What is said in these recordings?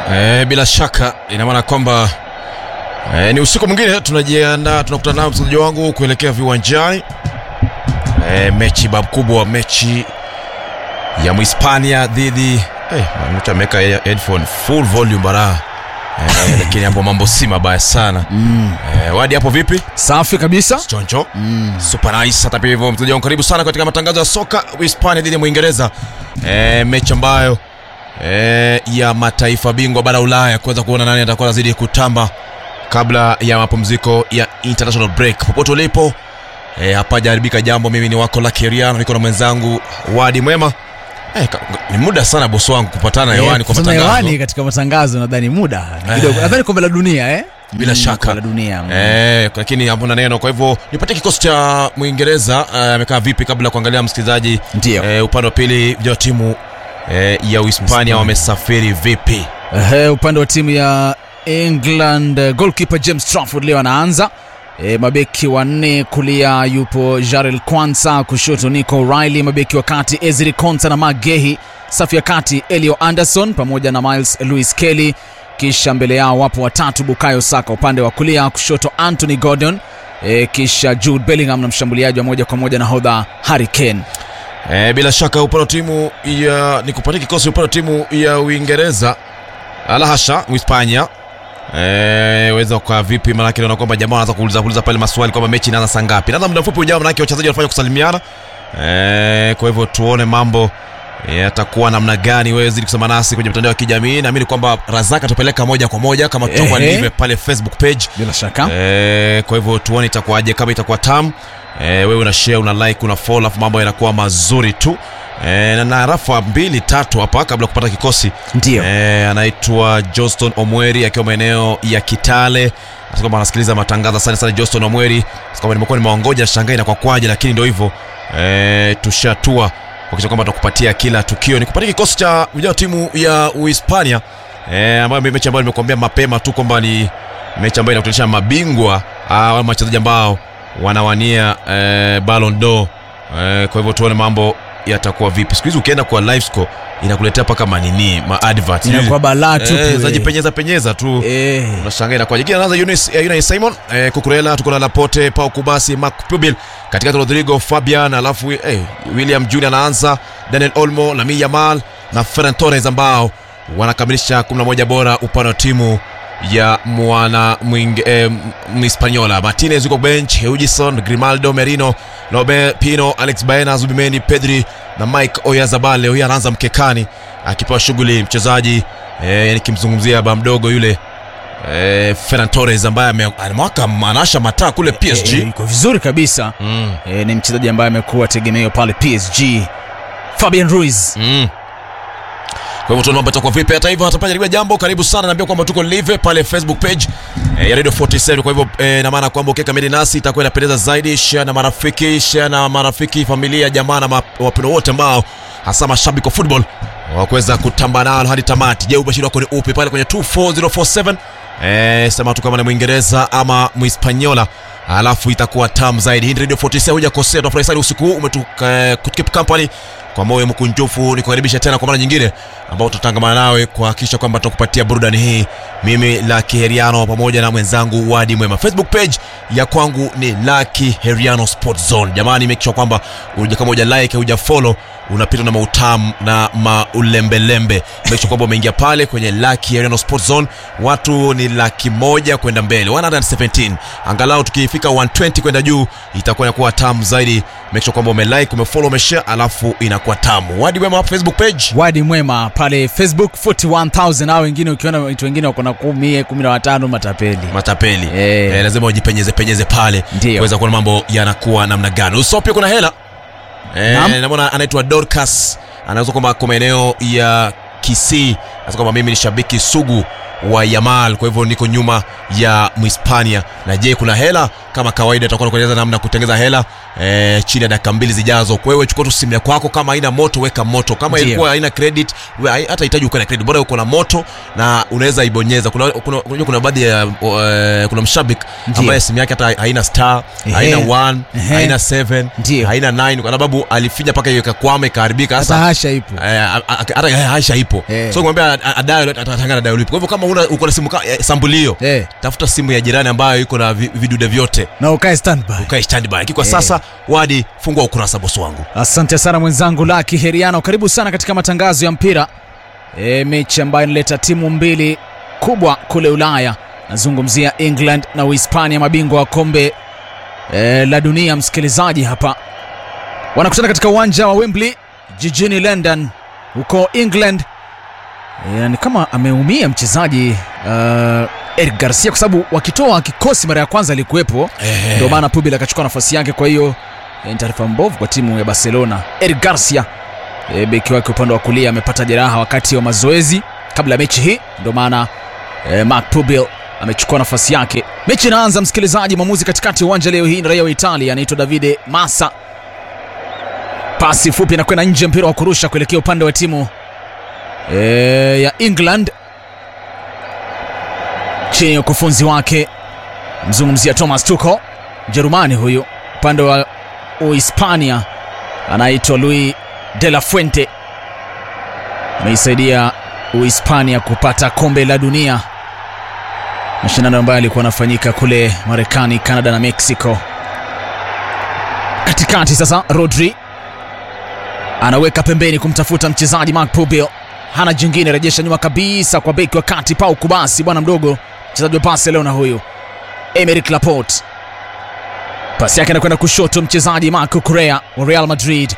E, bila shaka ina maana kwamba e, ni usiku mwingine tunajiandaa, tunakutana nao mchezaji wangu kuelekea viwanjani e, mechi bab kubwa, mechi ya Mhispania dhidi eh, mtu ameweka headphone full volume bara e, lakini hapo mambo si mabaya sana Mm. e, wadi hapo vipi? Safi kabisa. Choncho Mm. super nice. Hata pia hivyo mchezaji wangu, karibu sana katika matangazo ya soka Hispania dhidi ya Mwingereza e, mechi ambayo e, ya mataifa bingwa bara Ulaya kuweza kuona nani atakuwa anazidi kutamba kabla ya mapumziko ya international break. Popote ulipo e, hapajaharibika jambo. Mimi ni wako Lucky Riano, niko na mwenzangu Wadi Mwema. E, ka, ni muda sana bosi wangu kupatana hewani kwa Kutana matangazo hewani katika matangazo nadhani muda ni kidogo. Nadhani kombe la dunia eh? Bila Mm, shaka. kombe la dunia. mm. Eh, lakini hamna neno. Kwa hivyo nipatie kikosi cha Mwingereza eh, amekaa vipi, kabla ya kuangalia msikilizaji Ndio. eh, upande wa pili vijana wa timu eh, ya Uhispania wamesafiri vipi? Ehe, upande wa timu ya England eh, goalkeeper James Trafford leo anaanza. E, mabeki wanne kulia yupo Jarel Kwanza, kushoto Nico Riley, mabeki wa kati Ezri Konsa na Mark Gehi, safu ya kati Elio Anderson pamoja na Miles Lewis Kelly, kisha mbele yao wapo watatu Bukayo Saka upande wa kulia, kushoto Anthony Gordon e, kisha Jude Bellingham na mshambuliaji wa moja kwa moja nahodha Harry Kane. Eh, bila shaka upande wa timu ya nikupatie kikosi upande wa timu ya Uingereza ala hasha Uhispania Eh, weza kwa vipi? Maanake naona kwamba jamaa wanaanza kuuliza kuuliza pale maswali kwamba mechi inaanza saa ngapi. Nadhani muda mfupi ujao, maanake wachezaji wanafanya kusalimiana. Eh, kwa hivyo tuone mambo yatakuwa namna gani. Wewe zidi kusema nasi kwenye mitandao ya kijamii, naamini kwamba Razaka atapeleka moja kwa moja kama tutakuwa Ehe. live pale Facebook page. Bila shaka Eh, kwa hivyo tuone itakuwaje, kama itakuwa tam eh, wewe una share una like una follow, alafu mambo yanakuwa mazuri tu eh, na na rafa mbili tatu hapa kabla ya kupata kikosi ndio eh, anaitwa Johnston Omweri akiwa maeneo ya Kitale Anasema kwamba anasikiliza matangazo. Asante sana Johnston Omweri, Anasema kwamba nimekuwa nimeongoja shangai na kwa kwaje, lakini ndio hivyo eh, tushatua kuhakikisha kwamba tutakupatia kila tukio. Nikupatia kikosi cha vijana wa timu ya Uhispania eh, ambayo ni mechi ambayo nimekuambia mapema tu kwamba ni mechi ambayo inakutanisha mabingwa au wachezaji ambao wanawania eh, Ballon d'Or eh, kwa hivyo tuone mambo yatakuwa vipi. Siku hizi ukienda kwa live score inakuletea mpaka manini ma advert inakuwa balaa tu eh, kule. zajipenyeza penyeza tu Eh. unashangaa inakuwaje. Jina anaanza Yunus eh, Yunus Simon eh, Kukurela, tuko na Laporte, Pau Kubasi, Mark Pubil katikati, Rodrigo Fabian, alafu eh, William Junior anaanza, Daniel Olmo, Lamine Yamal na Ferran Torres ambao wanakamilisha 11 bora upande wa timu ya mwana mwinge, eh, Mhispaniola. Martinez yuko bench, Hugison, Grimaldo, Merino, Lobe, Pino, Alex Baena, Zubimeni, Pedri na Mike Oyarzabal. Leo hii anaanza mkekani akipewa shughuli mchezaji eh, nikimzungumzia ba mdogo yule eh, Ferran Torres ambaye ame- amewaka anasha mataa kule PSG. Eh, iko vizuri kabisa Mm, e, ni mchezaji ambaye amekuwa tegemeo pale PSG Fabian Ruiz mm. Kwa hivyo tunaomba itakuwa vipi. Hata hivyo hatapajaribia jambo, karibu sana, naambia kwamba tuko live pale Facebook page eh, ya Radio 47. Kwa hivyo eh, na maana kwamba ukiweka medi nasi itakuwa inapendeza zaidi. Share na marafiki, share na marafiki, familia, jamaa na ma- wapendwa wote ambao hasa mashabiki wa football wakuweza kutamba nalo hadi tamati. Je, ubashiri wako ni upi pale kwenye 24047? Eh, sema tu kama ni Mwingereza ama Mhispaniola alafu itakuwa tamu zaidi. Hii ni Radio 47, hujakosea. Tunafurahi sana usiku huu umetukip company kwa moyo mkunjufu, nikukaribisha tena kwa mara nyingine, ambao tutatangamana nawe kuhakikisha kwamba tutakupatia burudani hii. Mimi Lucky Heriano pamoja na mwenzangu Wadi Mwema. Facebook page ya kwangu ni Lucky Heriano Sport Zone. Jamani, make sure kwamba uja kama uja like uja follow unapita na mautamu na maulembelembe. Make sure kwamba umeingia pale kwenye Lucky Heriano Sport Zone. Watu ni laki moja kwenda mbele 117 angalau tukifika 120 kwenda juu itakuwa inakuwa tamu zaidi. Make sure kwamba umelike umefollow umeshare, alafu inakuwa tamu. Wadi Mwema Facebook page Wadi Mwema pale Facebook 41000 au wengine ukiona watu wengine wako na 10 15 matapeli matapeli Eh. eh, lazima ujipenyeze penyeze pale Ndio. kuweza kuona mambo yanakuwa namna gani. Usao pia kuna hela Naam. eh, namona anaitwa Dorcas anaweza kwamba kwa maeneo ya Kisii, anasema kwamba mimi ni shabiki sugu wa Yamal, kwa hivyo niko nyuma ya Mhispania. Na je, kuna hela? Kama kawaida, tutakuwa tunakueleza namna ya kutengeza hela eh, chini ya dakika mbili zijazo. Kwa hiyo chukua tu simu yako kwako, kama haina moto weka moto, kama Ndio. ilikuwa haina credit we- hai- hata hitaji uko na credit, bora uko na moto na unaweza ibonyeza. Kuna kuna, kuna, kuna baadhi ya uh, kuna mshabiki Ndio. ambaye simu yake hata haina star, Ehe. haina 1, Ehe. haina 7, Ndio. haina 9 kwa sababu alifinya mpaka hiyo ikakwama ikaharibika. hata Sasa hasha ipo Eh, a- a- hata eh, Aisha ipo Eh. so kumwambia adayo atatangana dayo lipo. Kwa hivyo kama una uko na simu ka- eh, sambulio Eh, tafuta simu ya jirani ambayo iko na vi- vidude vyote na ukae standby ukae standby. Lakini kwa Eh. sasa wadi fungua ukurasa bosi wangu. Asante sana mwenzangu Laki Heriano, karibu sana katika matangazo ya mpira e, mechi ambayo inaleta timu mbili kubwa kule Ulaya. Nazungumzia England na Uhispania, mabingwa wa kombe e, la dunia. Msikilizaji, hapa wanakutana katika uwanja wa Wembley jijini London huko England. E, ni kama ameumia mchezaji uh, Eric Garcia kwa sababu wakitoa kikosi mara ya kwanza alikuwepo Eh. ndio maana Pubil akachukua nafasi yake. Kwa hiyo eh, ni taarifa mbovu kwa timu ya Barcelona. Eric Garcia e, beki wake upande wa kulia amepata jeraha wakati wa mazoezi kabla ya mechi hii, ndio maana e, Mark Pubil amechukua nafasi yake. Mechi inaanza, msikilizaji. Mwamuzi katikati ya uwanja leo hii ni raia wa Italia anaitwa Davide Massa. Pasi fupi inakwenda nje, mpira wa kurusha kuelekea upande wa timu e, ya England chini ya ukufunzi wake mzungumzia Thomas Tuchel, Mjerumani huyu. Upande wa Uhispania anaitwa Luis de la Fuente, ameisaidia Uhispania kupata kombe la dunia, mashindano ambayo yalikuwa yanafanyika kule Marekani, Canada na Mexico. Katikati sasa, Rodri anaweka pembeni kumtafuta mchezaji Mark Pubil, hana jingine, rejesha nyuma kabisa kwa beki wa kati Pau Kubasi, bwana mdogo, mchezaji wa Barcelona huyu Emerick Laporte. Pasi yake anakwenda kushoto, mchezaji Marco Correa wa Real Madrid.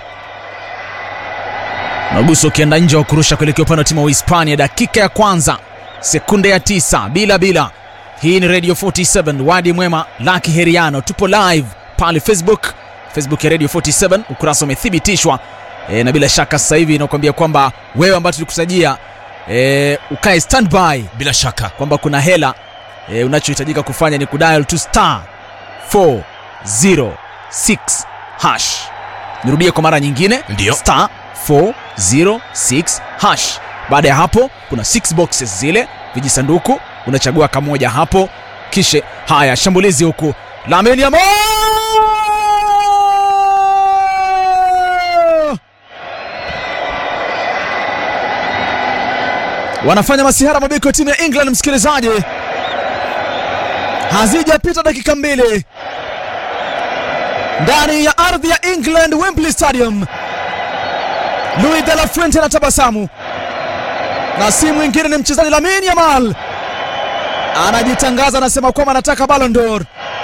Maguso ukienda nje wa kurusha kuelekea upande wa timu wa Uhispania. Dakika ya kwanza, sekunde ya tisa, bila bila. Hii ni Radio 47 wadi mwema, Laki Heriano, tupo live pale Facebook, Facebook ya Radio 47, ukurasa umethibitishwa e, na bila shaka sasa hivi inakuambia kwamba wewe ambayo tulikusajia e, ukae standby Bila shaka kwamba kuna hela e, unachohitajika kufanya ni kudial to star 406 hash. Nirudie kwa mara nyingine, Ndio. star 406 hash. Baada ya hapo kuna 6 boxes zile vijisanduku, unachagua kamoja hapo, kisha haya shambulizi huku Lamine Yamal wanafanya masihara mabeki wa timu ya England. Msikilizaji, hazijapita dakika mbili ndani ya ardhi ya England, Wembley Stadium, Luis de la Fuente anatabasamu na si mwingine ni mchezaji Lamine Yamal anajitangaza, anasema kwamba anataka Ballon d'Or.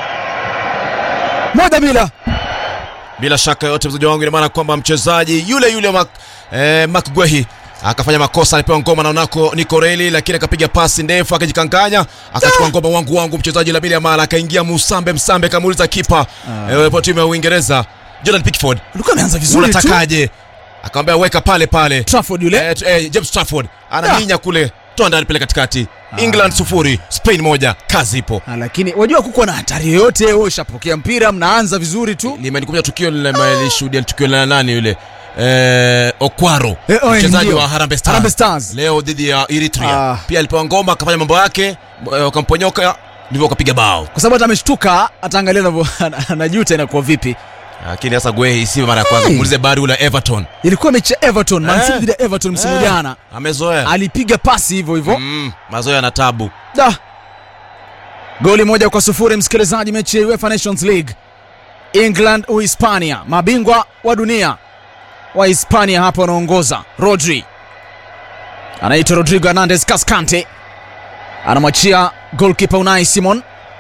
Moja bila bila shaka yote mzaji wangu, ina maana kwamba mchezaji yule yule Mark, eh, Mark Guehi akafanya makosa, alipewa ngoma na unako Nico Reilly, lakini akapiga pasi ndefu akajikanganya, akachukua ngoma wangu wangu mchezaji Lamine Yamal, akaingia Musambe Msambe, kamuuliza kipa eh, kwa timu ya Uingereza Jordan Pickford, ulikuwa ameanza vizuri tu. unatakaje? Akamwambia weka pale pale Trafford yule eh, t- eh, James Trafford anaminya kule, toa ndani pale katikati. England sufuri Spain moja, kazi ipo. Ah, lakini wajua kukuwa na hatari yoyote, wewe ushapokea mpira, mnaanza vizuri tu limenikumbusha tukio lilishuhudia tukio la nani yule eh, Okwaro Eh, oh, mchezaji ndio. wa Harambee Stars, Harambee Stars. leo dhidi ya Eritrea Ah. pia alipewa ngoma akafanya mambo yake eh, wakamponyoka ndivyo wakapiga bao, kwa sababu hata ameshtuka, ataangalia anavyo- anajuta inakuwa vipi. lakini sasa Guehi si mara ya kwanza. Hey. Muulize bari ule Everton Ilikuwa mechi ya Everton, Man City Eh. dhidi ya Everton msimu Eh, jana, amezoea alipiga pasi hivyo hivyo mm, mazoea na tabu. da goli moja kwa sufuri msikilizaji mechi ya UEFA Nations League England Uhispania mabingwa wa dunia wa Hispania hapa wanaongoza Rodri anaitwa Rodrigo Hernandez Cascante anamwachia goalkeeper Unai Simon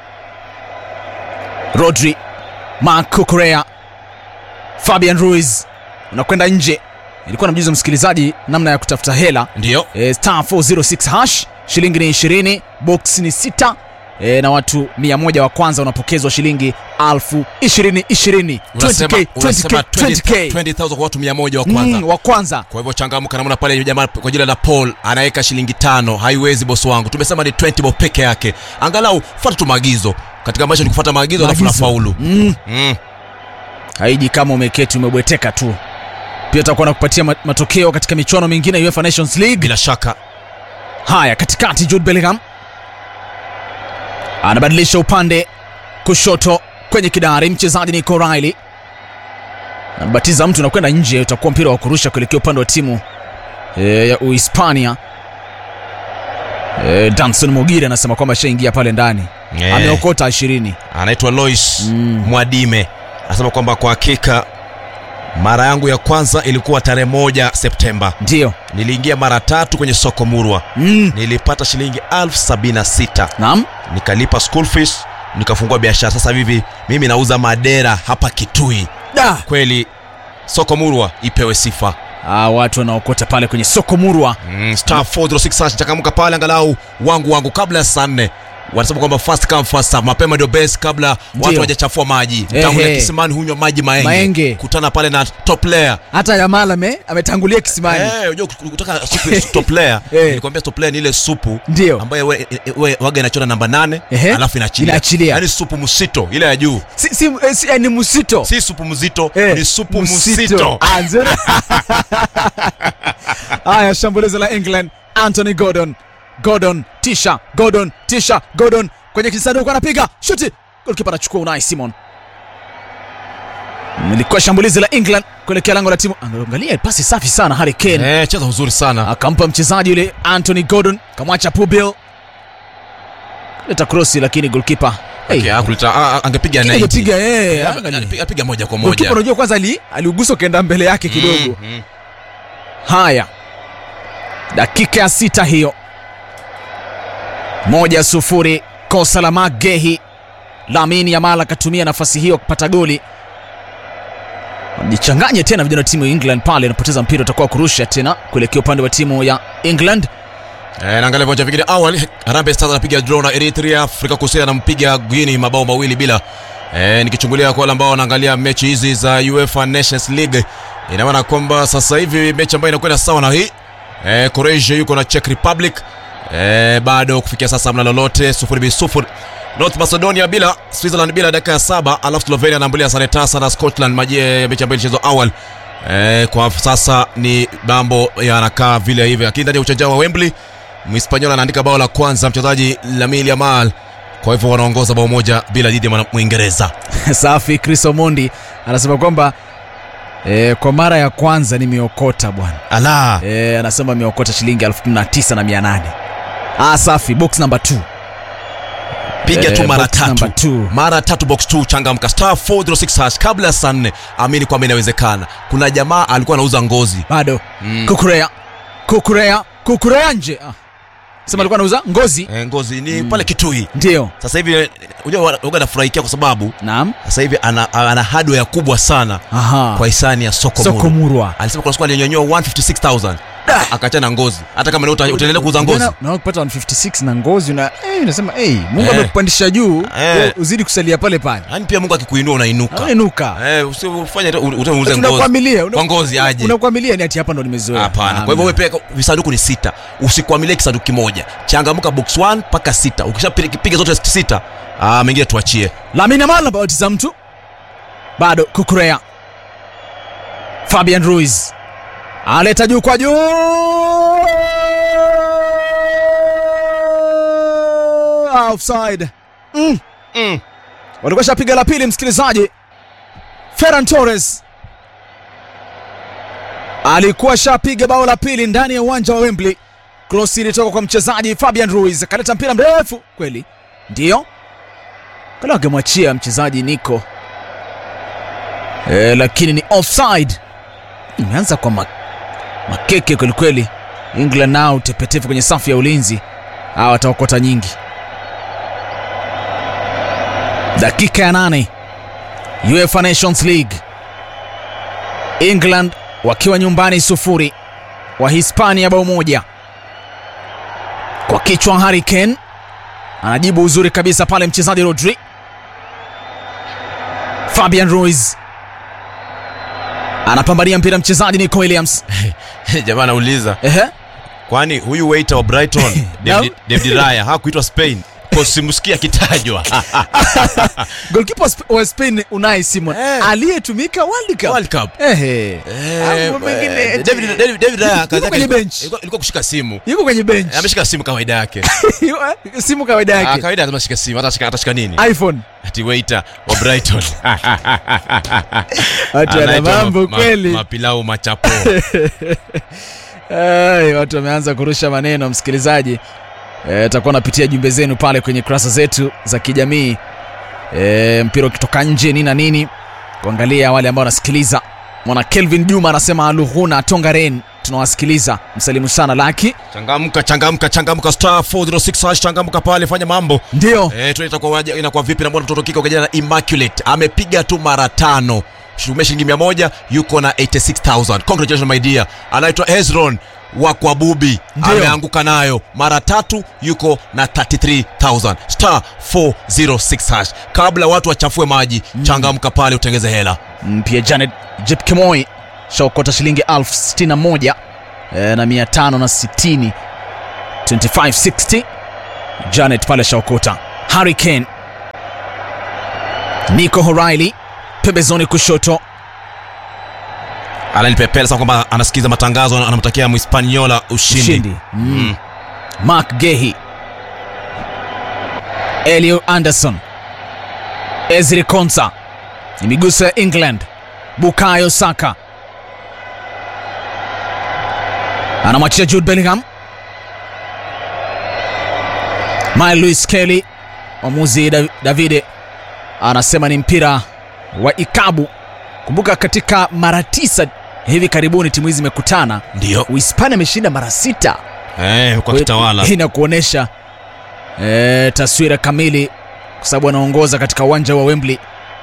Rodri Marco Correa Fabian Ruiz unakwenda nje ilikuwa namjuza msikilizaji namna ya kutafuta hela Ndio e, star 406 hash shilingi ni 20 box ni sita e, na watu 100 wa kwanza wanapokezwa shilingi elfu ishirini ishirini Unasema 20K, 20K, 20K. 20,000 kwa watu 100 wa kwanza. Mm, wa kwanza Kwa hivyo changamka, namna pale yule jamaa kwa jina la Paul anaweka shilingi tano. Haiwezi bosi wangu, tumesema ni 20 bob peke yake. Angalau fuata tu maagizo katika maisha, ni kufuata maagizo alafu Maagizo. nafaulu. mm. Mm. haiji kama umeketi umebweteka tu pia tutakuwa na kupatia ma- matokeo katika michuano mingine ya UEFA Nations League Bila shaka haya katikati Jude Bellingham anabadilisha upande kushoto kwenye kidari mchezaji Nico Riley anabatiza mtu na kwenda nje utakuwa mpira wa kurusha kuelekea upande wa timu e, ya Uhispania e, Danson Mogiri anasema kwamba ashaingia pale ndani Eh. ameokota ishirini anaitwa Lois Mm. Mwadime anasema kwamba kwa hakika mara yangu ya kwanza ilikuwa tarehe moja Septemba. ndiyo Niliingia mara tatu kwenye soko Murwa, mm. nilipata shilingi elfu sabini na sita naam nikalipa school fees, nikafungua biashara. Sasa hivi mimi nauza madera hapa Kitui. da Kweli soko Murwa ipewe sifa. ah, watu wanaokota pale kwenye soko murwa Mm, star 406 hash, changamka pale angalau wangu wangu kabla ya saa nne wanasema kwamba first come first serve, mapema ndio best kabla watu Ndio. hawajachafua maji. Ehe. Tangulia kisimani hunywa maji maenge. Maenge. Kutana pale na top player. hata Yamal ame ametangulia kisimani Eh, unajua kutaka supu ya top player. Eh. Nilikwambia top player ni ile supu Ndio. ambayo we, we, waga inachora namba nane Ehe. alafu inaachilia. Inaachilia. Yaani supu msito ile ya juu. si, si, eh, si, eh, ni musito Si supu mzito, Eh, ni supu msito. Ah, nzuri. haya shambulizi la england anthony gordon gordon tisha gordon tisha gordon kwenye kisanduku anapiga shuti golkipa anachukua unai simon ilikuwa shambulizi la england kuelekea lango la timu angalia pasi safi sana harry kane Eh, cheza uzuri sana. akampa mchezaji yule anthony gordon kamwacha pubil leta krosi lakini golkipa hey, Okay, hakulita- ah, ah, angepiga 90. angepiga yeye Eh, angalia. Apiga apiga moja kwa Golkipa moja. unajua kwanza ali aliugusa ukaenda mbele yake kidogo Mm, mm. haya dakika ya sita hiyo moja sufuri kosa la magehi lamini yamal akatumia nafasi hiyo kupata goli jichanganye tena vijana wa timu ya england pale anapoteza mpira utakuwa kurusha tena kuelekea upande wa timu ya england Eh, naangalia viwanja vingine awali Harambee Stars anapiga draw na Eritrea, Afrika Kusini anampiga Guinea mabao mawili bila. Eh, nikichungulia kwa wale ambao wanaangalia mechi hizi za UEFA Nations League, ina maana kwamba sasa hivi mechi ambayo inakwenda sawa na hii eh, Croatia yuko na Czech Republic eh, bado kufikia sasa hamna lolote, sufuri bi sufuri. North Macedonia bila, Switzerland bila dakika ya saba, alafu Slovenia anaambulia sare tasa na Scotland maji ya mechi ambayo ilichezwa awali. Eh, kwa sasa ni mambo yanakaa vile hivi, lakini ndani ya uwanja wa Wembley Mhispaniola anaandika bao la kwanza mchezaji Lamine Yamal, kwa hivyo wanaongoza bao moja bila dhidi ya mwana- Mwingereza. safi chris omondi anasema kwamba eh, kwa mara ya kwanza nimeokota bwana Ala, eh, anasema ameokota shilingi elfu kumi na tisa na mia nane ah, safi box number 2 piga Eh, tu mara box number tatu, two. mara tatu box 2 changamka star 406 hash kabla ya saa nne. Amini kwamba inawezekana. Kuna jamaa alikuwa anauza ngozi bado Mm. kukurea kukurea kukurea nje ah. sema alikuwa anauza ngozi eh, ngozi ni pale Kitui. ndio Sasa hivi eh, unajua waga nafurahikia kwa sababu naam sasa hivi ana, ana hardware kubwa sana Aha. kwa hisani ya soko, soko Muru. murwa Alisema kuna siku alinyonyoa 156000 akaachana ngozi. Hata kama leo uta- utaendelea kuuza ngozi. Unaona- unaona kupata 156 na ngozi una eh, unasema hey, mungu Eh. amekupandisha juu Eh. wewe uzidi kusalia pale pale Yaani pia Mungu akikuinua unainuka. unaenuka Eh, usifanye utauze ngozi. tunakwamilia Kwa ngozi aje. unakwamilia ni ati hapa ndo nimezoea Hapana. Kwa hivyo wewe pia visanduku ni sita. Usikwamilie kisanduku kimoja. Changamka box 1 mpaka sita. Ukishapiga zote sita, ah mengine tuachie. lamina mala bautiza mtu bado kukurea fabian ruiz aleta juu kwa juu offside mm. Mm. walikuwa shapiga la pili msikilizaji ferran torres alikuwa shapiga bao la pili ndani ya uwanja wa wembley krosi ilitoka kwa mchezaji fabian ruiz akaleta mpira mrefu kweli ndiyo kala wangemwachia mchezaji nico e, lakini ni offside imeanza kwa ma, makeke kwelikweli england nao tepetefu kwenye safu ya ulinzi hawa wataokota nyingi dakika ya nane uefa nations league england wakiwa nyumbani sufuri wa hispania bao moja kwa kichwa Harry Kane anajibu uzuri kabisa pale mchezaji Rodri. Fabian Ruiz anapambania mpira mchezaji Nico Williams. jamaa anauliza Ehe. kwani huyu waiter wa brighton david, david raya hakuitwa spain kosimsikia akitajwa Goalkeeper wa Sp- wa Spain Unai Simon Eh. aliyetumika World Cup. World Cup. Ehe. Eh, Mambo mengine eh, eti- David- David- David Raya kazi yake kwenye ilikuwa- bench. ilikuwa ilikuwa kushika simu Yuko kwenye bench. Eh, ameshika simu kawaida yake Simu kawaida Ah, yake. kawaida lazima ashike simu atashika atashika nini iPhone. ati waiter wa brighton Watu wana Anaitwa mambo ma- ma- kweli. mapilau machapo Ai, watu wameanza kurusha maneno msikilizaji. Eh, takuwa napitia jumbe zenu pale kwenye kurasa zetu za kijamii. E, mpira ukitoka nje nini na nini, kuangalia wale ambao wanasikiliza. Mwana Kelvin Juma anasema Luhuna Tongaren, tunawasikiliza. Msalimu sana Laki. changamka changamka changamka star 406 hash changamka pale fanya mambo Ndio Eh, tu itakuwa waje- inakuwa vipi na mbona mtoto kike ukajana na Immaculate amepiga tu mara tano shumia shilingi mia moja yuko na 86000 congratulations my dear anaitwa Hezron wa kwa bubi Ndio. ameanguka nayo mara tatu yuko na 33000 star 406 hash kabla watu wachafue maji changamka pale utengeze hela Mm, pia Janet Jepkemoi shaokota shilingi elfu sitini na moja e, na mia tano na sitini 2560 Janet pale shaokota. Harry Kane, Nico O'Reilly pembezoni kushoto, ananipepela sana kwamba anasikiza matangazo anamtakia Mhispaniola ushindi, ushindi mm. Mark Gehi, Elio Anderson, Ezri Konsa, ni miguso ya England. Bukayo Saka anamwachia Jude Bellingham. Mile Lewis Kelly, mwamuzi Dav- Davide anasema ni mpira wa ikabu. Kumbuka katika mara tisa hivi karibuni timu hizi zimekutana, ndio Uhispania ameshinda mara sita. eh, kwa kitawala Hii inakuonyesha e, taswira kamili, kwa sababu anaongoza katika uwanja wa Wembley.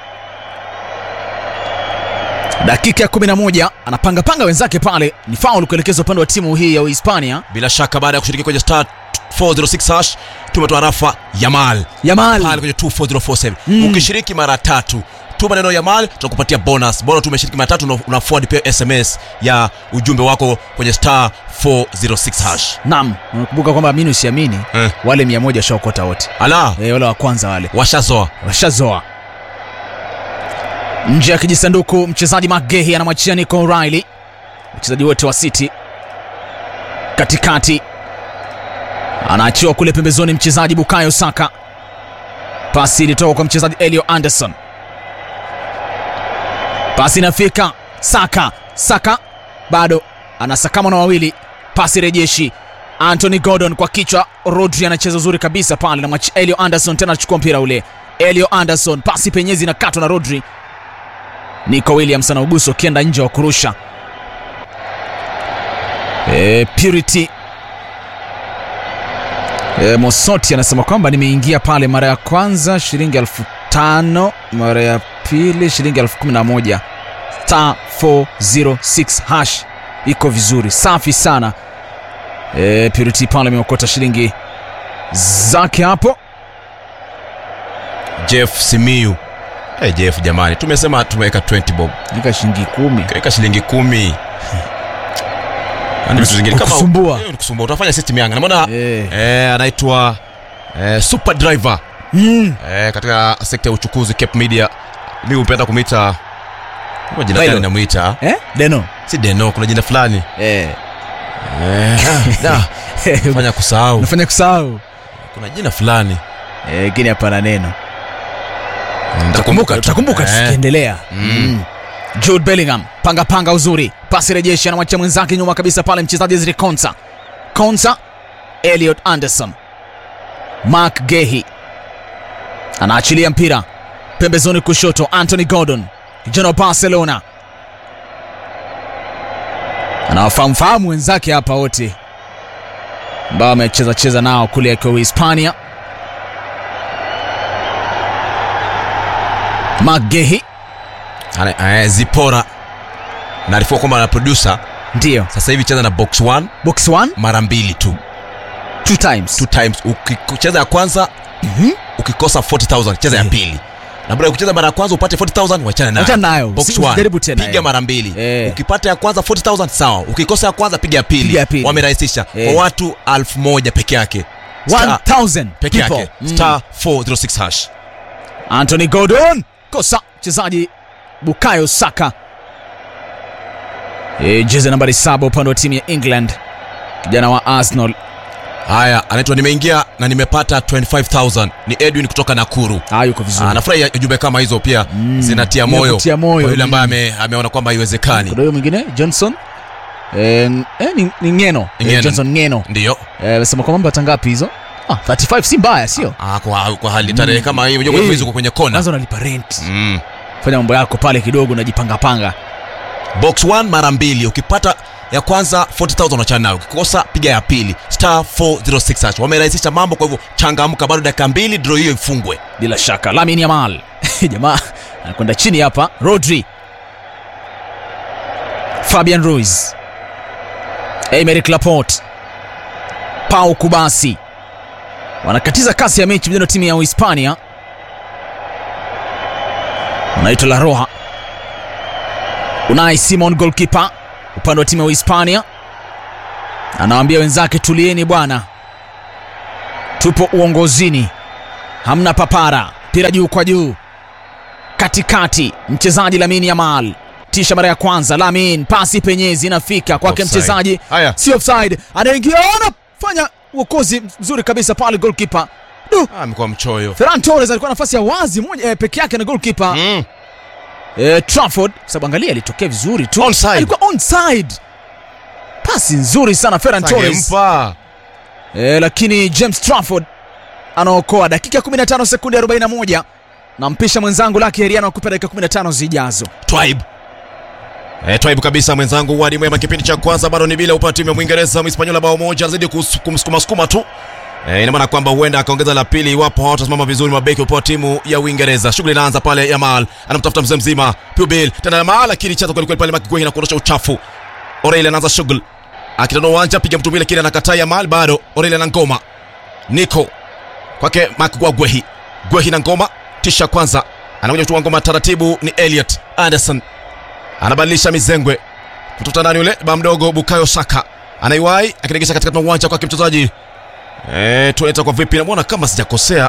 Dakika ya 11 anapangapanga wenzake pale, ni faul kuelekezwa upande wa timu hii ya Uhispania. bila shaka baada ya kushiriki kwenye star 406 hash tumetoa rafa Yamal Yamal pale kwenye 24047 Mm. ukishiriki mara tatu tuma neno Yamal tutakupatia bonus bora tu umeshiriki mara tatu una- una forward pia SMS ya ujumbe wako kwenye star 406 hash Naam, unakumbuka kwamba amini usiamini, eh. wale mia moja washaokota wote ala e, wale wa kwanza wale washazoa washazoa nje ya kijisanduku. Mchezaji Magehi anamwachia Nico O'Reilly, wachezaji wote wa City katikati, anaachiwa kule pembezoni, mchezaji Bukayo Saka. Pasi ilitoka kwa mchezaji Elio Anderson, pasi inafika Saka. Saka bado anasakama na wawili, pasi rejeshi Anthony Gordon kwa kichwa. Rodri anacheza uzuri kabisa pale, na Elio Anderson tena anachukua mpira ule. Elio Anderson, pasi penyezi inakatwa na Rodri. Nico Williams anaugusa ukienda nje wa kurusha. E, Purity e, Mosoti anasema kwamba nimeingia pale mara ya kwanza shilingi elfu tano mara ya pili shilingi elfu kumi na moja star 406 hash iko vizuri safi sana e, Purity pale ameokota shilingi zake hapo Jeff Simiu hey, Jeff jamani tumesema tumeweka 20 bob nika shilingi kumi kaweka shilingi kumi Yaani vitu zingine kama- Kukusumbua. Eh, kukusumbua utafanya system yanga naona Eh. eh, anaitwa eh, super driver mm. eh, katika sekta ya uchukuzi Cape Media mi hupenda kumwita Kuna jina Deno. gani namwita eh? Deno si Deno kuna jina fulani eh. eh, da, fanya kusahau nafanya kusahau kuna jina fulani Eh, lakini hapana neno Nitakumbuka tu. tutakumbuka Eh. tukiendelea mm. Jude Bellingham panga panga uzuri pasi rejeshi anamwachia mwenzake nyuma kabisa pale mchezaji Ezri Konsa Konsa Elliot Anderson Mark Gehi anaachilia mpira pembezoni kushoto Anthony Gordon kijana wa Barcelona anawafahamfahamu wenzake hapa wote ambao amecheza cheza nao kule akiwa Hispania Mark Gehi Ana- eh, Zipora naarifiwa kwamba na producer ndiyo sasa hivi cheza na box 1 box 1 mara mbili tu two times two times ukicheza ya kwanza Mhm. ukikosa 40000 cheza ya Eh. pili na baada ya kucheza mara ya kwanza upate 40000 wachana nayo Achana nayo. Box Si- one. usijaribu tena, piga eh. mara mbili Eh. ukipata ya kwanza 40000 sawa ukikosa ya kwanza piga ya pili, Piga ya pili. wamerahisisha Eh. kwa watu 1000 peke yake Star- 1000 peke people. yake Mm. star 406 hash Anthony Gordon kosa mchezaji Bukayo Saka e, jezi nambari saba upande wa timu ya England kijana wa Arsenal haya anaitwa nimeingia na nimepata 25000 ni edwin kutoka nakuru ah, yuko vizuri Ah, nafurahi jumbe kama hizo pia Mm. zinatia Ni moyo kutia moyo, kwa yule ambaye mm. ame, ameona kwamba haiwezekani kuna huyo mwingine Johnson e, n- eh, ni, ni Ngeno Ngeno. Eh, Johnson Ngeno ndiyo Eh, amesema kwamba mbata ngapi hizo ah, 35 si mbaya sio ah, kwa, kwa hali tarehe kama hii unajua Eh. kwa hivyo uko kwenye kona kwanza unalipa rent mm. fanya mambo yako pale kidogo unajipangapanga box 1 mara mbili ukipata ya kwanza 40000 unachana nayo ukikosa piga ya pili star 406 hash wamerahisisha mambo kwa hivyo changamka bado dakika mbili draw hiyo ifungwe bila shaka Lamin Yamal jamaa anakwenda chini hapa Rodri Fabian Ruiz Emerick Laporte Pau Kubasi wanakatiza kasi ya mechi vijana wa timu ya Uhispania wanaitwa La Roja Unai Simon goalkeeper upande wa timu ya Uhispania anawaambia wenzake tulieni bwana tupo uongozini hamna papara mpira juu kwa juu katikati mchezaji Lamin Yamal tisha mara ya kwanza Lamin pasi penyezi inafika kwake Offside. mchezaji haya si offside anaingia anafanya uokozi mzuri kabisa pale goalkeeper du ah, amekuwa mchoyo Ferran Torres alikuwa na nafasi ya wazi moja eh, peke yake na goalkeeper mm. eh, Trafford kwa sababu angalia alitokea vizuri tu Onside. alikuwa onside pasi nzuri sana Ferran Torres Sangempa. eh, lakini James Trafford anaokoa dakika 15 sekunde 41 na mpisha mwenzangu Lucky Heriano akupa dakika 15 zijazo Twaib Eh, Twaib kabisa mwenzangu wadi mwema kipindi cha kwanza bado ni bila upande timu ya Mwingereza Mhispaniola bao moja anazidi kus- kumsukuma sukuma tu Eh, ina maana kwamba huenda akaongeza la pili iwapo hawatasimama vizuri mabeki upande wa timu ya Uingereza. Shughuli inaanza pale Yamal anamtafuta mzee mzima Pubil tena Yamal lakini chaza kweli kweli pale Makigwe na kuondosha uchafu. Orele anaanza shughuli akitana uwanja piga mtu mbili lakini anakataa Yamal bado Orele na ngoma Nico kwake Makigwa Gwehi Gwehi na ngoma tisha kwanza anakuja kutoa ngoma taratibu ni Elliot Anderson anabadilisha mizengwe kutoka ndani yule ba mdogo Bukayo Saka anaiwai akiregesha katika uwanja kwake mchezaji eh, tunaita kwa vipi, namwona kama sijakosea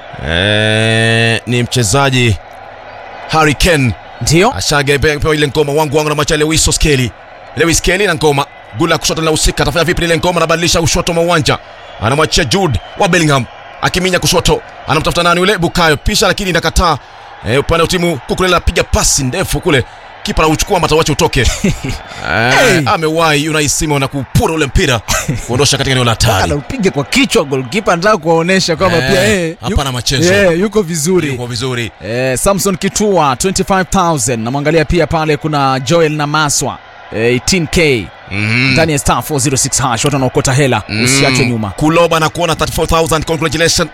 eh, ni mchezaji Harry Kane ndio ashagepewa ile ngoma wangu wangu na macha Lewis Skelly Lewis Skelly na ngoma gula kushoto na usika atafanya vipi ile ngoma anabadilisha ushoto mwa uwanja anamwachia Jude wa Bellingham akiminya kushoto anamtafuta nani yule Bukayo pisha lakini inakataa eh, upande wa timu kukulela apiga pasi ndefu kule kipa anauchukua matawache utoke eh, amewahi Unai Simon na kupura ule mpira kuondosha katika eneo la hatari anaupiga kwa kichwa goalkeeper anataka kuwaonesha kwamba Eh, pia eh, yu- hapana machezo. eh, yuko vizuri yuko vizuri Eh, Samson Kitua 25000 namwangalia pia pale kuna Joel na Maswa eh, 18k mm. ndani ya star 406 hash watu wanaokota hela usiachwe nyuma kuloba na kuona 34000 congratulations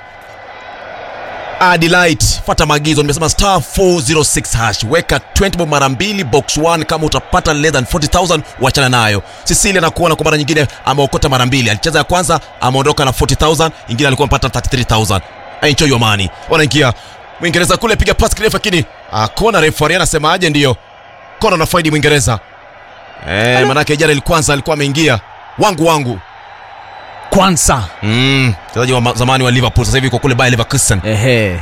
Adelaide fata maagizo nimesema star 406 hash weka 20 bob mara mbili box 1 kama utapata less than 40000 wachana nayo Cecilia na kuona kwa mara nyingine ameokota mara mbili alicheza ya kwanza ameondoka na 40000 ingine alikuwa amepata 33000 enjoy your money wanaingia Mwingereza kule piga pass kirefu lakini akona referee anasemaje ndio kona na faidi Mwingereza eh manake jana kwanza alikuwa ameingia wangu wangu kwanza Mm, mchezaji wa ma- zamani wa Liverpool sasa hivi kwa kule Bayer Leverkusen. ehe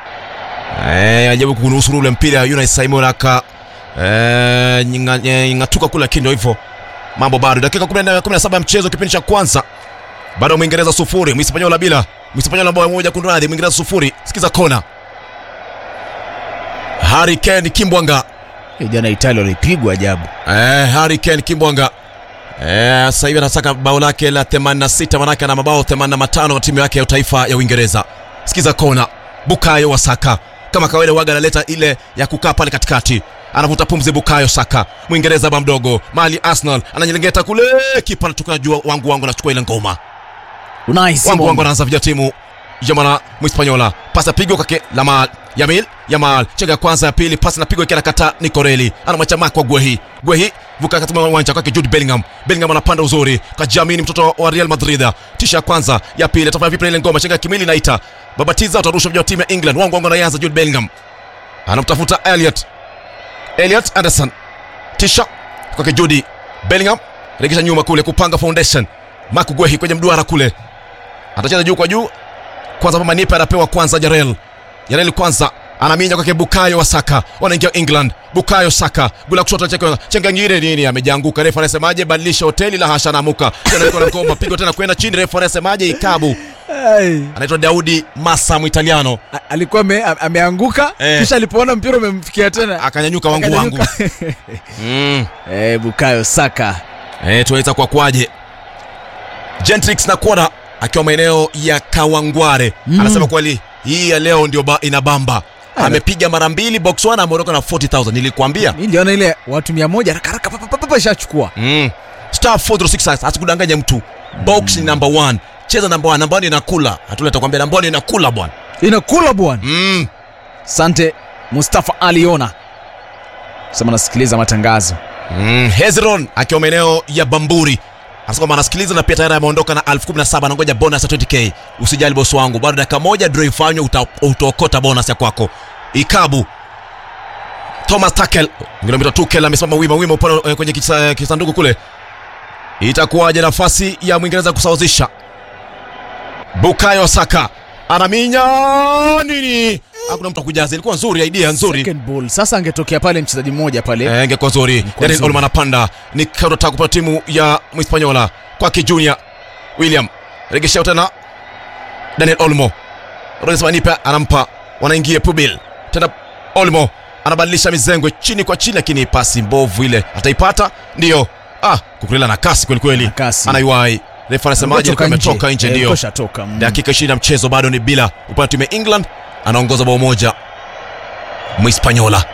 Eh, ajabu kunusuru ule mpira Unai Simon aka eh nyinga- eh, ngatuka kule lakini ndio hivyo. Mambo bado dakika 10 17 ya mchezo kipindi cha kwanza. Bado Mwingereza sufuri, Mhispaniola bila. Mhispaniola bao moja kunradhi, Mwingereza sufuri. Sikiza kona. Harry Kane Kimbwanga. Hiyo jana Italia walipigwa ajabu Eh, Harry Kane Kimbwanga. Eh, sasa hivi anataka bao lake la 86 manake ana mabao 85 na timu yake ya taifa ya Uingereza. Sikiza kona. Bukayo wa Saka. Kama kawaida waga analeta ile ya kukaa pale katikati. Anavuta pumzi Bukayo Saka. Mwingereza ba mdogo. Mali Arsenal ananyelengeta kule kipa anatoka juu wangu wangu anachukua ile ngoma. Unai Wangu wangu Simon anaanza vya timu ya mwana Mhispanyola. Pasi apigwa kwake Lamal Yamil Yamal chenga ya kwanza ya pili, pasi napigwa ikiwa nakata Nikoreli anamwacha Mark wa Guehi Guehi vuka katika uwanja kwake Jude Bellingham Bellingham anapanda uzuri kajiamini, mtoto wa Real Madrid. Tisha ya kwanza ya pili, atafanya vipi na ile ngoma? Chenga ya kimili naita babatiza, utarusha mja wa timu ya England. Wangu wangu anaanza Jude Bellingham anamtafuta Elliot Elliot Anderson tisha kwake Jude Bellingham regesha nyuma kule kupanga foundation. Mark Guehi kwenye mduara kule atacheza juu kwa juu kwanza Papa Nipe anapewa kwanza Jarel. Jarel kwanza anaminya kwake Bukayo wa Saka. Wanaingia England. Bukayo Saka. Gula kushoto cheke chenga ngire nini amejianguka. Refa anasemaje badilisha hoteli la hasha namuka. Tena yuko na ngoma pigo tena kwenda chini refa anasemaje ikabu. Ai. Anaitwa Daudi Massa Mwitaliano. A- alikuwa ame, ameanguka Eh. kisha alipoona mpira umemfikia tena Akanyanyuka wangu wangu. akanyanyuka. Mm. eh, Bukayo Saka Eh, tuweza kwa kwaje. Gentrix na Kona akiwa maeneo ya Kawangware. Mm. Anasema kweli hii ya leo ndio ba, inabamba. Ah, Amepiga mara mbili box 1 ameondoka na 40000. Nilikwambia. mi niliona ile watu mia moja haraka haraka papa, papa, papa, ishachukua Mm. Star 406 asikudanganya mtu. Box ni number 1. Cheza number 1. Number 1 inakula. Hatuleta kwambia number 1 inakula bwana. inakula bwana Mm. sante Mustafa Aliona sema nasikiliza matangazo Mm. Hezron akiwa maeneo ya Bamburi. Anasema kwamba anasikiliza na pia tayari ameondoka na 1017 anangoja bonus ya 20k. Usijali boss wangu. Bado dakika moja draw ifanywe uta, utaokota bonus ya kwako. Ikabu. Thomas Tuchel, kilomita Tuchel amesimama wima wima upande eh, kwenye kisa, kisanduku kule. Itakuwaje nafasi ya Mwingereza kusawazisha? Bukayo Saka anaminya nini? Hakuna mtu akujaza. Ilikuwa nzuri, idea nzuri. Second ball sasa angetokea pale mchezaji mmoja pale Eh, ingekuwa nzuri. Ingekuwa Daniel nzuri. Olmo anapanda ni counter kwa timu ya Mhispanyola kwake Junior William regeshea tena Daniel Olmo Royce Manipe anampa wanaingia Pubil tena Olmo anabadilisha mizengwe chini kwa chini, lakini pasi mbovu ile ataipata, ndio ah, kukulela na kasi kweli kweli, Na kasi. anaiwai refa anasemaje? Alikuwa ametoka nje, ndio koshatoka dakika ishirini ya mchezo bado ni bila upande wa timu ya England anaongoza bao moja Mhispanyola.